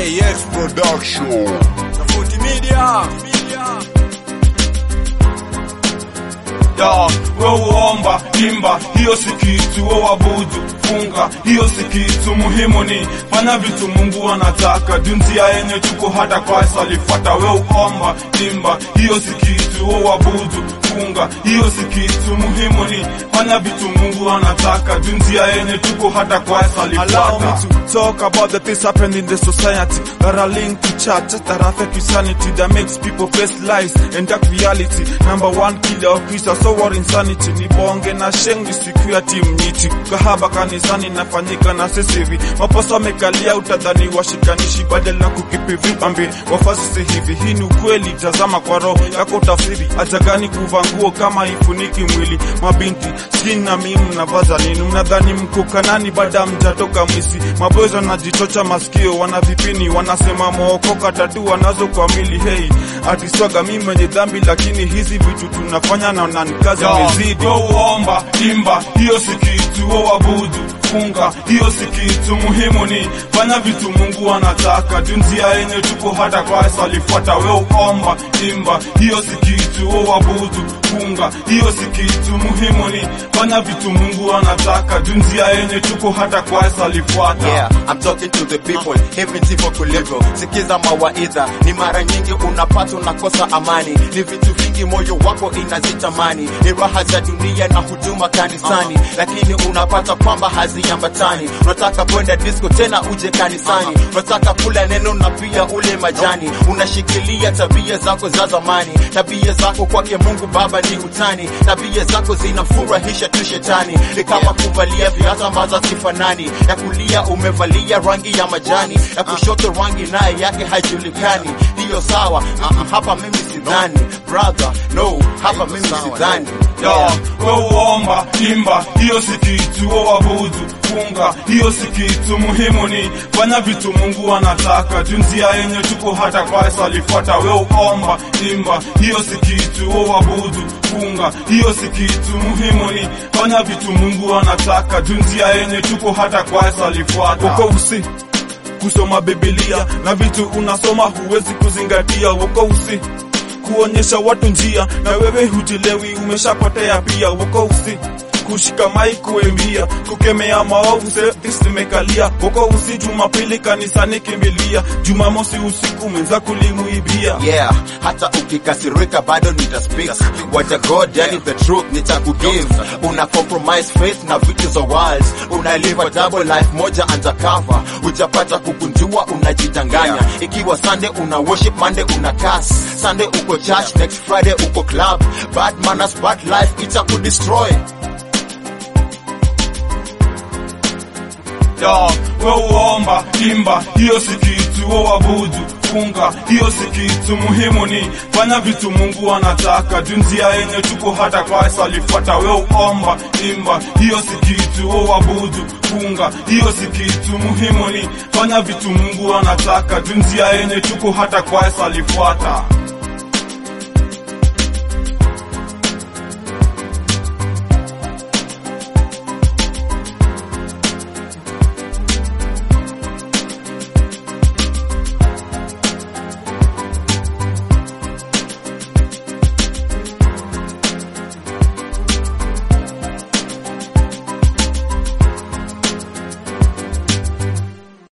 KX Production. Tofauti Media. ya we uomba imba, hiyo si kitu, we wabudu funga, hiyo si kitu. Muhimu ni fanya vitu Mungu anataka, junzia yenye tuko hata Kristo alifuata. We uomba imba, hiyo si kitu, we wabudu funga, hiyo si kitu. Muhimu ni fanya vitu Mungu anataka, junzia yenye tuko hata Kristo Allow me alifuata. to talk about the things happening in the society that are linked to church, that affect humanity, that makes people face lies and dark reality. Number one killer of peace, so war insanity. Ni bonge na shengi siku ya timu nyiti. Kahaba kanisani nafanyika na sisi hivi. Maposa wamekalia utadhani washikanishi badala ya kukipi vipambe. Wafasi hivi, hii ni ukweli, tazama kwa roho yako tafsiri. Acha gani kuvaa nguo kama ifuniki mwili. Mabinti, skin na mimi mnavaza nini? Mnadhani mko kanani baada mjatoka mwisi. Maboys wanajichocha masikio, wana vipini, wanasema mookoka tatu wanazo kwa mili. Hey, atiswaga mimi mwenye dhambi, lakini hizi vitu tunafanya na nanikazi mezidi. we uomba imba, hiyo si kitu. We wabudu funga, hiyo si kitu. Muhimu ni fanya vitu Mungu anataka, junzia yenye tuko hata Kristo alifuata. We uomba imba, hiyo si kitu. We wabudu funga, hiyo si kitu. Muhimu ni fanya vitu Mungu anataka, junzia yenye tuko hata Kristo alifuata. Yeah, I'm talking to the people, hivi ndivyo kulivyo. Sikiza mawaidha, ni mara nyingi unapata unakosa amani, ni vitu vingi moyo wako inazitamani, ni raha za dunia na huduma kanisani, lakini unapata kwamba haziambatani. Unataka kwenda disco tena uje kanisani, unataka kula neno na pia ule majani, unashikilia tabia zako za zamani, tabia zako kwake Mungu Baba ni utani, tabia zako zinamfurahisha tu shetani, ni kama kuvalia viatu ambazo hazifanani, ya kulia umevalia rangi ya majani, ya kushoto rangi naye yake haijulikani. Hiyo sawa, uh -uh, hapa mimi sidhani brother, no, hapa mimi sidhani ya we uomba imba, hiyo si kitu. We wabudu funga, hiyo si kitu. Muhimu ni fanya vitu Mungu anataka, junzia yenye tuko hata Kristo alifuata. We uomba imba, hiyo si kitu. We wabudu funga, hiyo si kitu. Muhimu ni fanya vitu Mungu anataka, junzia yenye tuko hata Kristo alifuata. Woko usi kusoma Biblia na vitu unasoma huwezi kuzingatia. Woko usi kuonyesha watu njia na wewe hujilewi, umeshapotea pia. Woko usi kushika mai kuimbia, kukemea maovu service zimekalia. Woko usi Jumapili kanisani kimbilia, Jumamosi usiku mwenza kulimuibia. yeah hata ukikasirika bado nitaspeak waja god yani the truth nitakugive una compromise faith na vitu za world una live a double life moja undercover ujapata kukunjua unajidanganya ikiwa sunday una worship monday una kas sunday uko church next friday uko club bad manners bad life itakudestroy ya we uomba imba, hiyo si kitu. We wabudu funga, hiyo si kitu. Muhimu ni fanya vitu Mungu anataka, junzia yenye tuko hata Kristo alifuata. We uomba imba, hiyo si kitu. We wabudu funga, hiyo si kitu. Muhimu ni fanya vitu Mungu anataka, junzia yenye tuko hata Kristo alifuata.